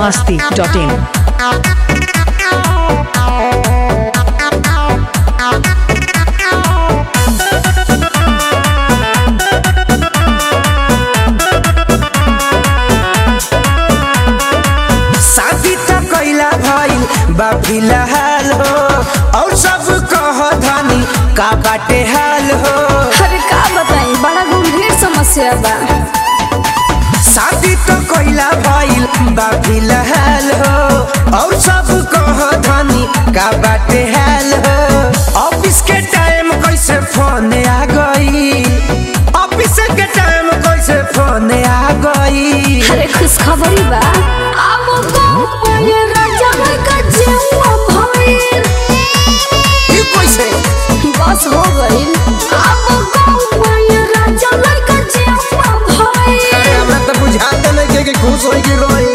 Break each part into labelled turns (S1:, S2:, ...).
S1: masti.in.
S2: शादी त कैला भइल बा फिलहाल हो और सब कह धनी का बाटे हाल हो
S3: अरे का बताई बड़ा गंभीर समस्या बा
S2: शादी त कैला भइल बा फिलहाल हो और सब कह धनी का बाटे हाल हो ऑफिस के टाइम कैसे फोन आ गई ऑफिस के टाइम कैसे फोन आ गई
S3: अरे खुशखबरी बा अब गाँव में राजा का जेवा भइल
S2: ई कैसे
S3: बस हो गइल अब गाँव में राजा का जेवा भइल
S2: अरे हमरा त बुझाते नहीं कि खुश होई कि रोई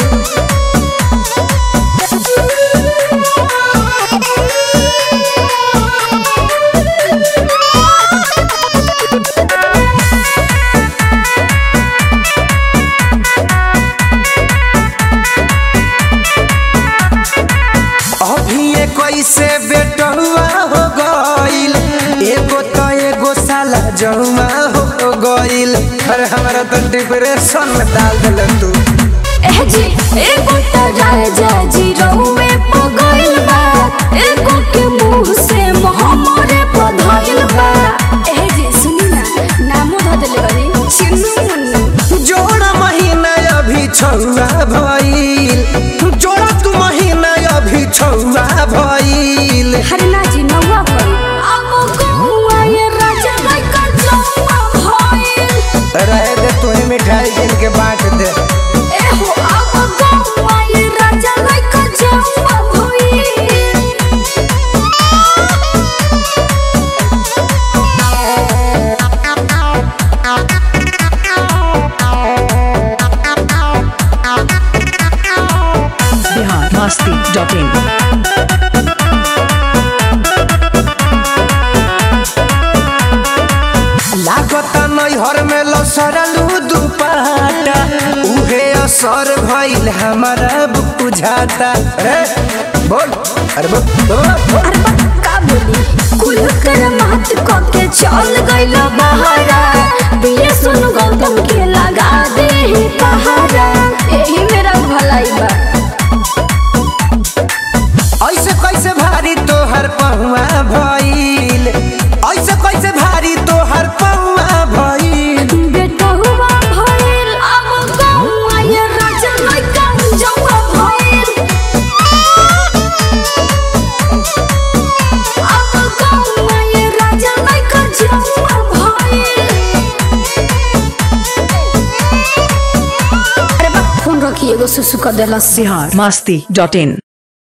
S2: अभी ये कैसे बेटहुआ हो गइल एगो तो एगो साला जहुआ हो गइल अरे हमारा तो डिप्रेशन में डाल दिल तू
S3: एह जी एगो त राजा जी रहुए पगइल बा एगो के मुंह से मोहमरे पधइल बा एह जी सुनी ना नामो ध देले बनी चिन्नू मुन्नू
S2: जोड़ा महीना अभी छुआ भइल जोड़ा तू महीना अभी छुआ भइल
S3: हरना जी नौवा भइल अब गौआ ये राजा लइका जौआ भइल
S2: रहे दे तू ही मिठाई गिन के बांट दे
S3: एहो अब गौआ ये राजा लइका जौआ भइल
S1: Bihar masti.in.
S2: लागत नैहर में लसरलू दुपाटा उहे असर भइल हमारा बुझाता रे बोल अरे बोल बोल, बोल।
S3: अरे बा, का बोली कुल कर मात को के चल गइल बहारा बिये सुन गौतम के लगा दे ही पहारा यही मेरा भलाई बा
S2: ऐसे कैसे भारी तोहर पहुआ भइल ऐसे कैसे भारी तोहर पहुआ भइल
S3: बेटा हुआ भइल अब गौआ ये राजा लइका जौआ भइल अब गौआ ये राजा लइका जौआ भइल अरे बा फोन रखिए एगो सुसु कर देलस
S1: Bihar masti.in.